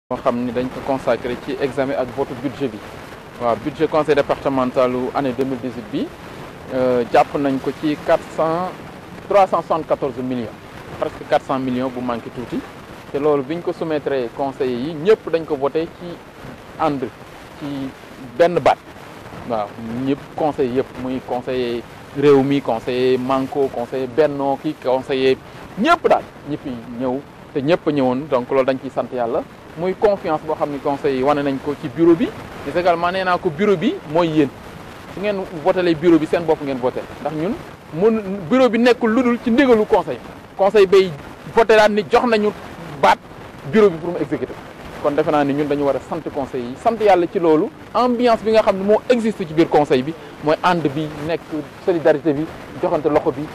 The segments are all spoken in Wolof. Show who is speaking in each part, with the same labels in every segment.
Speaker 1: moo xam ni dañ ko consacré ci examen ak vote budget bi waaw budget conseil départemental u année 2018 bi jàpp nañ ko ci 400 374 millions presque 400 millions bu manqué tuuti te loolu biñ ko soumettre conseillers yi ñëpp dañ ko voté ci ànd ci benn baat waaw ñëpp conseil yëpp muy conseiller réew mi conseiller manko conseiller bennoo ki conseiller ñëpp daal ñëpp ñëw te ñëpp ñëwoon donc loolu dañ ciy sant yàlla muy confiance boo xam ni conseil yi wane nañ ko ci bureau bi mais également nee naa ko bureau bi mooy yéen su ngeen votelee bureau bi seen bopp ngeen voté ndax ñun mun bureau bi nekkul lu dul ci ndigalu conseil conseil bay voté daan ni jox nañu baat bureau bi pour mu exécuter kon defe naa ni ñun dañu war a sant conseil yi sant yàlla ci loolu ambiance bi nga xam ne moo existe ci biir conseil bi mooy ànd bi nekk solidarité bi joxante loxo bi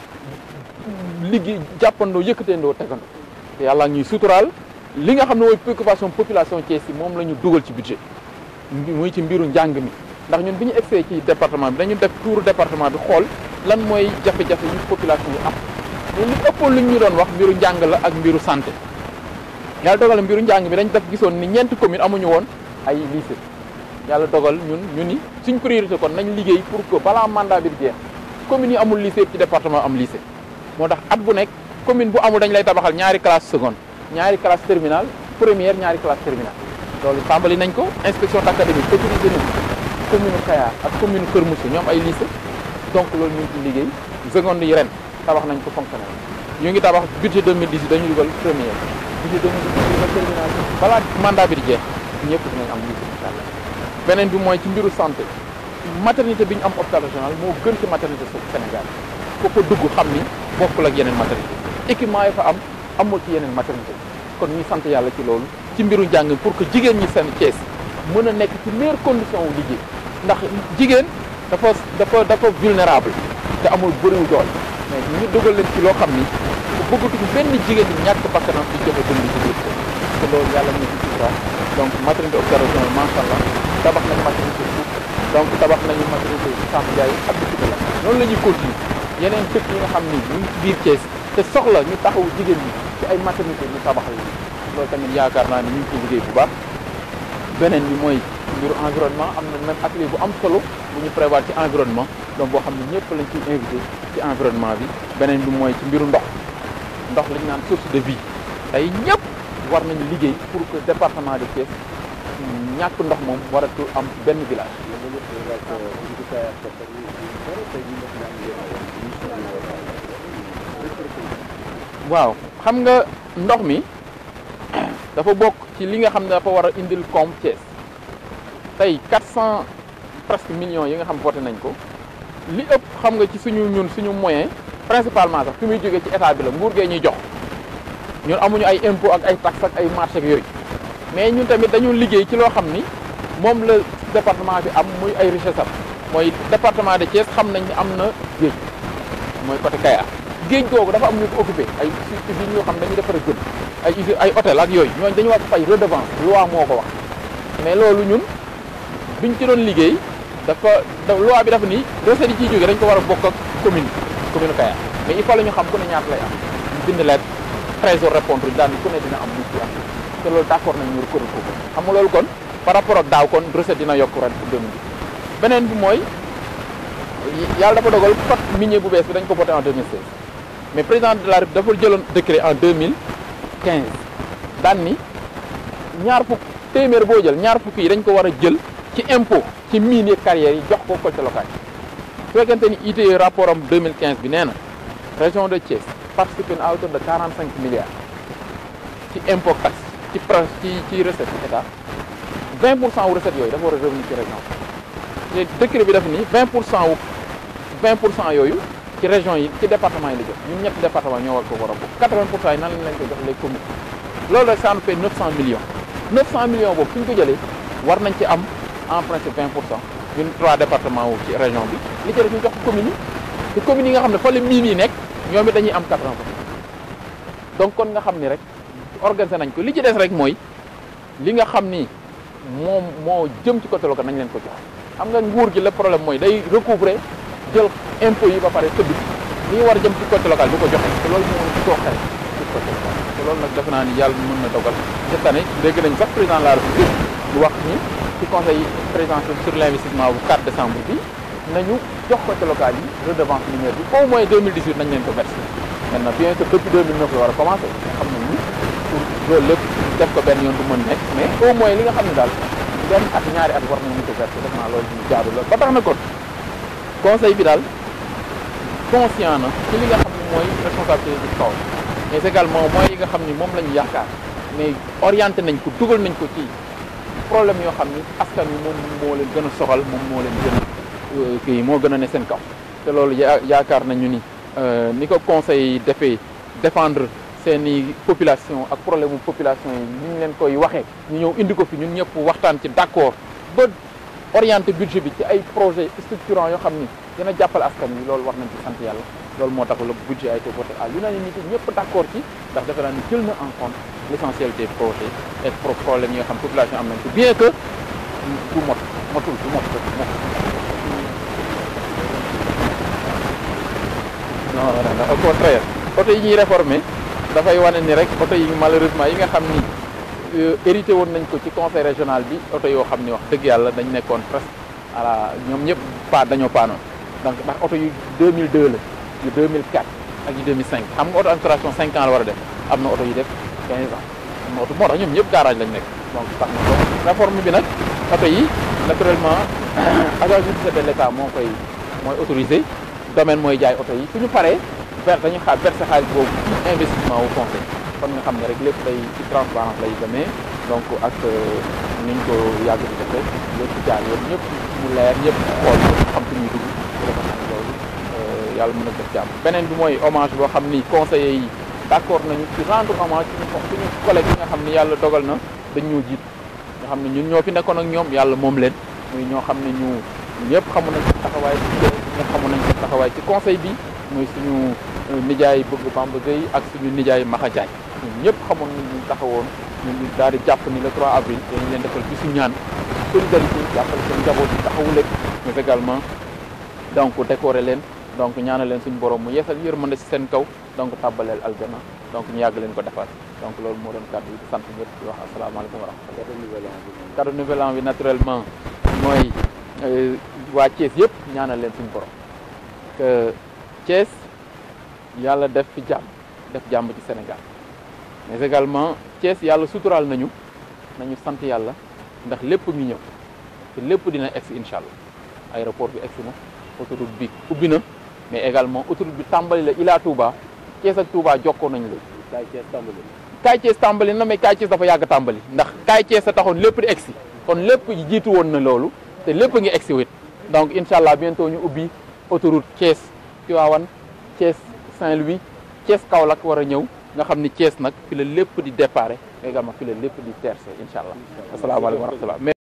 Speaker 1: liggéey jàppandoo yëkkateendoo tegandoo te yàlla ñuy suturaal li nga xam ne mooy préoccupation population Thiès yi moom la ñu dugal ci budget muy ci mbiru njàng mi ndax ñun bi ñu egsee ci département bi dañu def tour département bi xool lan mooy jafe-jafe yu population yi am mais li ëppoon li ñu doon wax mbiru njàng la ak mbiru santé yàlla dogal mbiru njàng mi dañ def gisoon ni ñeenti commune amuñu woon ay lycée yàlla dogal ñun ñu ni suñ priorité kon nañ liggéey pour que balaa mandat bi di jeex commune yi amul lycée ci département am lycée moo tax at bu nekk commune bu amul dañ lay tabaxal ñaari classe seconde ñaari classe terminale première ñaari classe terminale loolu tàmbali nañ ko inspection d'académie autorisé nañ commune Kayar ak commune Kër Moussa ñoom ay lycée donc loolu ñu ngi ci liggéey seconde yi ren tabax nañ ko fonctionnel ñu ngi tabax budget 2018 dañu dugal première budget 2018 dugal terminale balaa mandat bi di jeex ñëpp dinañ am lycée incha allah beneen bi mooy ci mbiru santé maternité bi ñu am hôpital régional moo gën ci maternité Sénégal ko ko dugg xam ni bokkul ak yeneen maternité équipement yi fa am amul ci yeneen maternité kon ñuy sant yàlla ci loolu ci mbiru njàng pour que jigéen ñi seen Thiès mën a nekk ci meilleure condition wu liggéey ndax jigéen dafa dafa dafa vulnérable te amul bëriwu doole mais ñu dugal leen ci loo xam ni bëggatuñu benn jigéen ñi ñàkk bakkanam di joxe dund ci biir te loolu yàlla ñu ci sutura donc maternité hôpital régional macha allah tabax nañu maternité Pout donc tabax nañu maternité Sam Ndiaye ak dëkk la noonu la ñuy continuer yeneen dëkk yi nga xam ni ñu ngi ci biir Thiès te soxla ñu taxawu jigéen ñi ci ay maternité ñu tabaxal loolu tamit yaakaar naa ni ñu ngi ciy liggéey bu baax beneen bi mooy mbiru environnement am na même atelier bu am solo bu ñu prévoir ci environnement donc boo xam ne ñëpp lañ ciy invité ci environnement bi beneen bi mooy ci mbiru ndox ndox li ñu naan source de vie tey ñëpp war nañu liggéey pour que département de Thiès ñàkk ndox moom waratul am benn village waaw xam nga ndox mi dafa bokk ci li nga xam ne dafa war a indil koom Thiès tey 400 presque millions yi nga xam voté nañ ko li ëpp xam nga ci suñu ñun suñu moyen principalement sax fi muy jógee ci état bi la nguur gee ñuy jox ñun amuñu ay impôt ak ay taxes ak ay marché ak yooyu mais ñun tamit dañu liggéey ci loo xam ni moom la département bi am muy ay richesse am mooy département de Thiès xam nañ ni am na géej mooy côté Kayar géej googu dafa am ñu ko occupé ay usines yoo xam dañuy defar gën ay usines ay hôtel ak yooyu ñooñu dañu war fay redevance loi moo ko wax mais loolu ñun biñ ci doon liggéey dafa loi bi dafa ni recettes yi ciy jógee dañ ko war a bokk ak commune commune Kayar mais il faut la ñu xam ku ne ñaata lay am ñu bind leen trésor répondre daan ku ne dina am lu ci am te loolu d'accord nañ ñu reconnaître ko xam nga loolu kon par rapport ak daaw kon recette dina yokk ren pour 2010 beneen bi mooy yàlla dafa dogal code minier bu bees bi dañ ko voté en 2016 mais président de la République dafa jëloon décret en 2015 daan ni ñaar fukk téeméer boo jël ñaar fukk yi dañ ko war a jël ci impôt ci mine yeeg carrières yi jox ko collectivité locale su fekkente ni ITIE rapport am 2015 bi nee na région de Thiès participe à hauteur de 45 milliards ci impôt taxe ci ci ci recette état 20 pour cent wu recette yooyu dafa war a revenir ci région te décret bi daf ni 20 pour cent wu 20 pour cent yooyu ci région yi ci département yi la jox ñun ñetti département ñoo war ko war a bokk 80 pour cent yi nan lañ leen ko jox les communes loolu rek ça nous fait 900 millions 900 millions boobu suñ ko jëlee war nañ ci am en principe 20 pour cent ñun trois départements wu ci région bi li ci def ñu jox communes yi te communes yi nga xam ne fa la mine yi nekk ñoom it dañuy am 80 pour cent donc kon nga xam ni rek organisé nañ ko li ci des rek mooy li nga xam ni moom moo jëm ci côté local nañ leen ko jox xam nga nguur gi le problème mooy day recouvrer jël impôts yi ba pare tëdd li war a jëm ci côté local du ko joxe te loolu moo sooxee ci côté local loolu nag defe naa ni yàlla mën na dogal cette année dégg nañ sax président de la république mu wax ni ci conseil présidentiel sur l' investissement bu 4 décembre bi nañu jox ko ci local yi redevance minière bi au moins 2018 nañ leen ko versé maintenant bien que depuis 2009 la war a commencé xam nañ ni pour loolu lépp def ko benn yoon du mën nekk mais au moins li nga xam ne daal benn at ñaari at war nañu ko versé def naa loolu ñu jaadu la ba tax na kon conseil bi daal conscient na ci li nga xam ne mooy responsabilité du kaw mais également mooy yi nga xam ni moom la ñu yaakaar mais orienté nañ ko dugal nañ ko ci problème yoo xam ni askan wi moom moo leen gën a soxal moom moo leen gën a kii moo gën a ne seen kaw te loolu ya yaakaar nañu ni ni ko conseil defee défendre seeni population ak problème mu population yi ni ñu leen koy waxee ñu ñëw indi ko fi ñun ñëpp waxtaan ci d'accord ba orienté budget bi ci ay projet structurants yoo xam ni dina jàppale askan wi loolu war nañ ci sant yàlla loolu moo tax le budget a été voté à l'unanimité ñëpp d'accord ci ndax defe naa ni jël na en compte l'essentiel des projets et problèmes yi nga xam population am nañ ko bien que du mot motul du mot mot non non au contraire oto yi ñuy réformer dafay wane ni rek oto yi malheureusement yi nga xam ni hérité woon nañ ko ci conseil régional bi oto yoo xam ni wax dëgg yàlla dañ nekkoon presque voilà ñoom ñëpp pa dañoo paanoon donc ndax oto yu 2002 la yu 2004 ak yu 2005 xam nga oto administration 5 ans la war a def am na oto yu def 15 ans am na oto moo tax ñoom ñëpp garage lañ nekk donc tax na donc réforme bi nag oto yi naturellement agence judiciaire de l'état moo koy mooy autorisé domaine mooy jaay oto yi suñu paree ver dañuy xaar verser xaalis boobu ci investissement wu conseil kon nga xam ne rek lépp day ci transparence lay demee donc ak ni ñu ko yàgg di defee lépp jaar yoon ñëpp mu leer ñëpp xool xam fi ñuy dugg dafa xam loolu yàlla mën a def jàmm beneen bi mooy hommage boo xam ni conseillers yi d'accord nañu ci rendre hommage suñu suñu collègue yi nga xam ni yàlla dogal na dañ ñoo jiit nga xam ne ñun ñoo fi nekkoon ak ñoom yàlla moom leen muy ñoo xam ne ñu ñëpp xamu nañ seen taxawaay ci ñëpp xamu nañ seen taxawaay ci conseil bi muy suñu nijaay bëgg Bamba Gueye ak suñu nijaay Maxa Diagne ñun ñëpp xamoon nañ ñu taxawoon ñun ñu daal di jàpp ni le 3 avril dañu leen defal bisu ñaan solidarité jàppale seen njaboot yi taxawu leen mais également donc décorer leen donc ñaanal leen suñu borom mu yeesal yërmande ci seen kaw donc tàbbaleel aljana donc ñu yàgg leen ko defal donc loolu moo doon kàddu yi di sant ñëpp di wax asalaamaaleykum wa rahmatulah. cadeau nouvel an bi naturellement mooy waa Thiès yëpp ñaanal leen suñu borom que Thiès yàlla def fi jàmm def jàmm ci Sénégal mais également Thiès yàlla suturaal nañu nañu sant yàlla ndax lépp ngi ñëw te lépp dina egsi incha allah aéroport bi egsi na autoroute bi ubbi na mais également autoroute bi tàmbali la Ila Touba Thiès ak Touba jokkoo nañu la.
Speaker 2: Kaay Thiès tàmbali.
Speaker 1: Kaay Thiès tàmbali na mais Kaay Thiès dafa yàgg tàmbali ndax Kaay Thiès a taxoon lépp di egsi kon lépp jiitu woon na loolu te lépp ngi egsi wit donc incha allah bientôt ñu ubbi autoroute Thiès Tivaouane Thiès Saint-Louis Thiès Kaolack war a ñëw nga xam ni Thiès nag fi la lépp di déparé également fi la lépp di tercé incha allah asalaamaaleykum wa rahmatulah